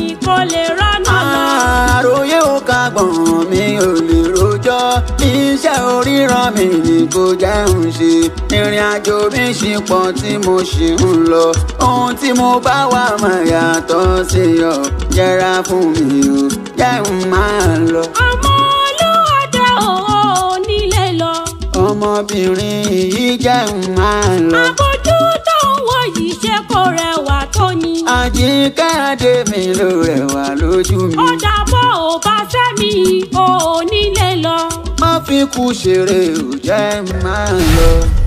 kó lè rọ́nà lọ. àròyé ò ká gbọ̀n mi ò lè rojọ́ iṣẹ́ oríran mi ni kò jẹun ṣe ìrìn àjò mi ṣì pọ̀ tí mo ṣì ń lọ ohun tí mo bá wà máa yàtọ̀ sí ọ yẹra fún mi ò jẹun máa lọ. ọmọ olúwadé ò nílé lọ. ọmọbìnrin yìí jẹun máa lọ. àbójú tó ń wò yìí ṣe kó rẹwà tó ni. àjíkẹ́ adé mi ló rẹwà lójú mi. ó dàbọ̀ ò bá sẹ́mi ò nílé lọ. má fi kú ṣeré ò jẹ́ máa lọ.